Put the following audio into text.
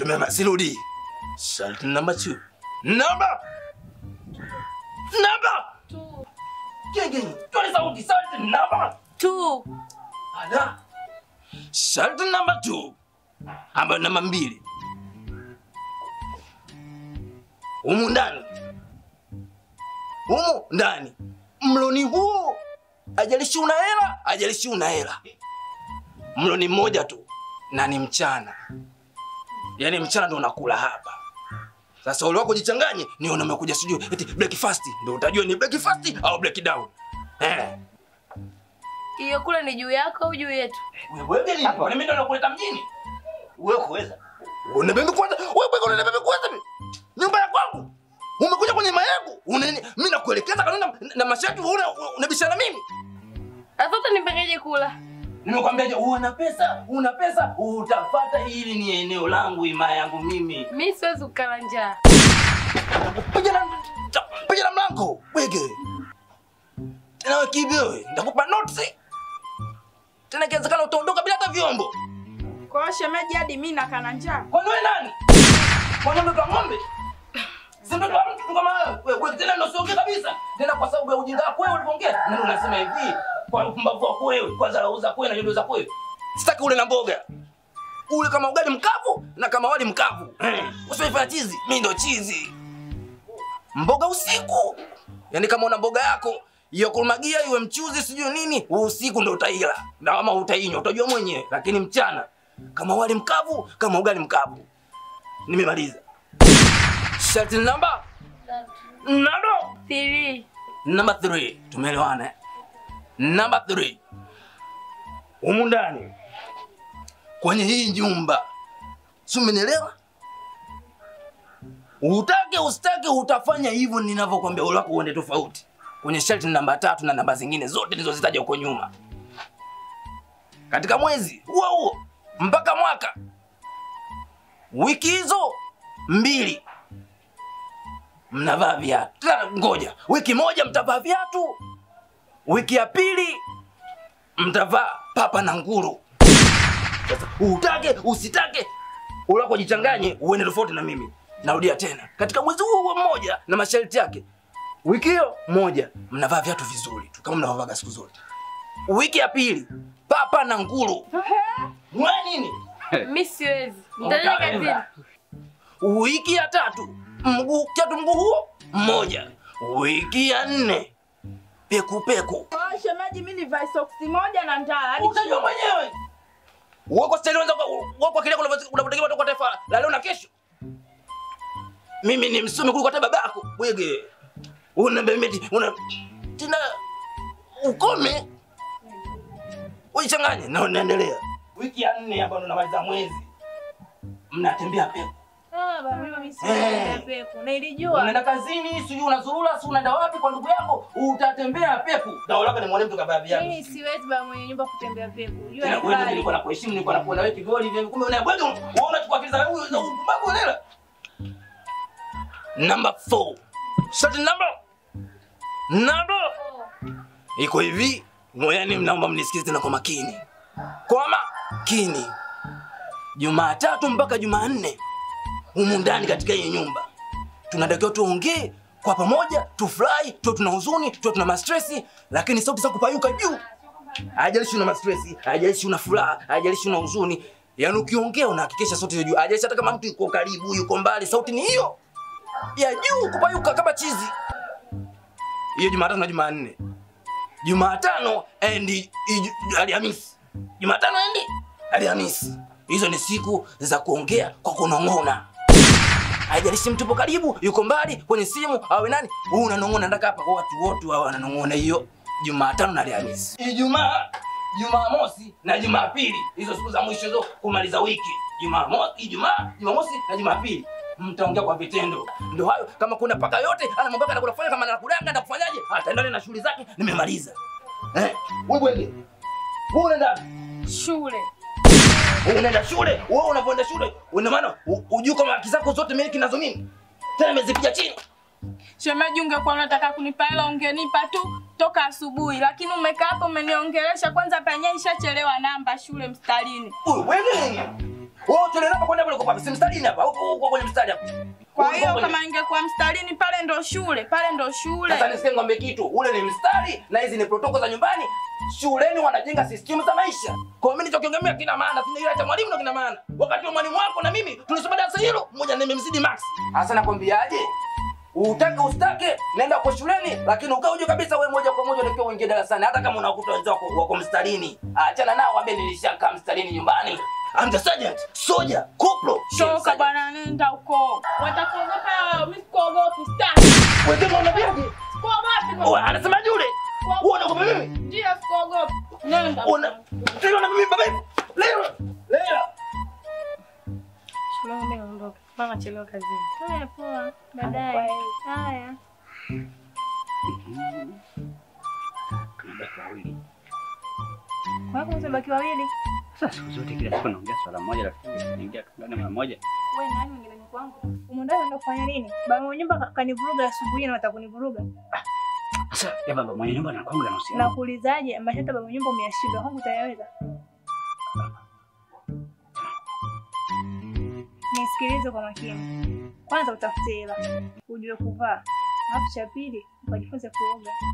Tumema sirudi. Sharti namba 2. Namba. Namba. Genge. Toa sauti sharti namba. tu Ada. Sharti namba 2. Ambayo namba mbili. Humu ndani. Humu ndani. Mloni huo. Ajalishi una hela, ajalishi una hela. Mloni mmoja tu na ni mchana. Yaani mchana ndo unakula hapa. Sasa ule wako jichanganye, ni umekuja sijui eti breakfast ndio utajua ni breakfast au breakdown. Eh. hiyo kule ni juu yako au juu yetu Wewe gani? Hapa. Kwani mimi ndo nakuleta mjini? Wewe kuweza. Unabembe kwanza. Wewe bwana unabembe kwanza mimi. Nyumba ya kwangu. Umekuja kwenye nyumba yangu. Unani mimi nakuelekeza kanuni na, na masharti wewe una- unabishana mimi. sasa utanipangaje kula Nimekwambia je, una pesa, una pesa utapata hili ni eneo langu ima yangu mimi. mi siwezi kukala njaa Piga na piga na mlango. Wege. Tena wewe kibi wewe, nitakupa notes. Tena kiwezekana utaondoka bila hata vyombo. Kwa hiyo shemeji hadi mimi nakana njaa. Kwani wewe nani? Kwani mtoto wa ng'ombe? Si mtoto wa mtu kama wewe. Wewe wewe tena ndio usiongee kabisa. Tena kwa sababu ya ujinga wako wewe ulipoongea. Ndio unasema hivi. Kwa upumbavu wako wewe, kwa dharau zako wewe na nyodo zako wewe. Sitaki ule na mboga. Ule kama ugali mkavu na kama wali mkavu. Eh. Usifanye chizi, mimi ndo chizi. Mboga usiku. Yaani kama una mboga yako hiyo kurumagia iwe mchuzi sijui nini, usiku ndo utaila. Na kama utainywa utajua mwenyewe, lakini mchana kama wali mkavu, kama ugali mkavu. Nimemaliza. Sharti namba nado Three. namba 3 tumeelewana. eh? Namba 3 humu ndani kwenye hii nyumba, si umenielewa? Utake usitake, utafanya hivyo ninavyokwambia, ule wako uende tofauti kwenye sharti namba tatu na namba zingine zote nilizozitaja huko nyuma. Katika mwezi huo huo mpaka mwaka, wiki hizo mbili mnavaa viatu. Tena ngoja, wiki moja mtavaa viatu, wiki ya pili mtavaa papa na nguru. Sasa utake usitake, ulako jichanganye, uende tofauti na mimi. Narudia tena, katika mwezi huo huo mmoja na masharti yake, wiki hiyo moja mnavaa viatu vizuri tu kama mnavyovaga siku zote. Wiki ya pili papa na nguru. Mwa nini? mi siwezi nitaenda kazini Wiki ya tatu mguu kiatu mguu huo mmoja. Wiki ya nne peku peku. Kwa hiyo shemeji mimi nivae soksi moja na ndala hadi Utajua mwenyewe. Wako stali wanza wako kile unavyotegemea kutoka taifa la leo na kesho. Mimi ni msomi kuliko hata babako. Wege. Una bemeti una tena ukome. Uichanganye na unaendelea. Wiki ya nne hapa ndo namaliza mwezi. Mnatembea peku. Ah, baba, mimi siwezi Eh. kwenda peku na ilijua Unaenda kazini, sijui unazurura, si unaenda wapi kwa ndugu yako, utatembea peku. Dao lako ni mwanamke kabla viatu. mimi siwezi baba mwenye nyumba kutembea peku jua Tena ni wewe kali. nilikuwa nakuheshimu, nilikuwa nakuona wewe kigoli hivi, kumbe unabweka unaona tu kwa akili za huyu za upumbavu unaelewa. Number 4. Shot number. Number. Iko hivi, ngoyani mnaomba mnisikize tena kwa makini. Kwa makini. Jumatatu mpaka Jumanne humu ndani katika hii nyumba tunatakiwa tuongee kwa pamoja, tufurahi, tuwe tuna huzuni, tuwe tuna mastresi, lakini sauti za kupayuka juu. Haijalishi una mastresi, haijalishi una furaha, haijalishi una huzuni, yaani ukiongea unahakikisha sauti ya juu. Haijalishi hata kama mtu yuko karibu, yuko mbali, sauti ni hiyo ya juu, kupayuka kama chizi. Hiyo Jumatano na Jumanne. Jumatano and Iju- Alhamisi. Jumatano and Alhamisi. Hizo ni siku za kuongea kwa kunong'ona. Haijalishi mtu yupo karibu, yuko mbali, kwenye simu, awe nani, wewe unanong'ona ndaka hapa kwa watu wote wao wananong'ona hiyo Jumatano na Alhamisi. Ijumaa, Jumamosi na Jumapili. Hizo siku za mwisho hizo kumaliza wiki. Jumamosi, Ijumaa, Jumamosi na Jumapili. Mtaongea kwa vitendo. Ndio hayo kama kuna paka yote anamwambia kana kufanya kama anakudanga na kufanyaje? Ataendelea na shughuli zake, nimemaliza. Eh, wewe bwege. Wewe unaenda shule unaenda shule wewe unapoenda shule una maana u- ujue kama haki zako zote miliki nazo mimi tena nimezipiga chini Shemeji, ungekuwa unataka kunipa hela ungenipa tu toka asubuhi, lakini umekaa hapo umeniongelesha. Kwanza penye ishachelewa namba shule mstarini. Uy, wewe Wewe shule namba kwenda kule kwa papi. Si mstarini hapa. Huko huko kwenye mstari hapa. Kwa Huko hiyo kwenye- kama ingekuwa mstarini pale ndo shule, pale ndo shule. Sasa nisikie ngombe kitu. Ule ni mstari na hizi ni protoko za nyumbani. Shuleni wanajenga system za maisha. Kwa hiyo mimi nilichokiongelea kina maana, sina ile cha mwalimu ndo kina maana. Wakati wa mwalimu wako na mimi tulisoma darasa hilo, mmoja nimemzidi Max. Sasa nakwambiaje? Utake ustake, nenda kwa shuleni, lakini ukae uje kabisa wewe moja kwa moja unakiwa uingie darasani hata kama unakuta wenzako wako mstarini. Achana nao waambie nilishakaa mstarini nyumbani. I'm the sergeant, soldier, corporal. Toka bwana, nenda huko. Watakuogopa, mimi sikuogopi, sitaki. Wewe unabiaje? Sikuogopi. Wewe anasemaje yule? Wewe unaogopa mimi? Ndio sikuogopi. Nenda. Una leo na mimi baba. Leo. Leo. Shule mimi naondoka. Mama chelewa kazini. Haya poa. Baadaye. Haya. Tunabaki wawili. Kwa hiyo mtabaki wawili. Sasa siku zote kila siku naongea swala moja lakini tunaingia tungane mara moja. Wewe nani mwingine ni kwangu? Umondao unaenda kufanya nini? Baba mwenye nyumba kanivuruga asubuhi na watakunivuruga. Sasa ya baba mwenye nyumba na kwangu yanahusiana. Na kuulizaje? Mashata baba mwenye nyumba umeyashinda. Kwangu utayaweza? Nisikilize kwa makini. Kwanza utafute hela, ujue kuvaa. Alafu cha pili, ukajifunze kuoga.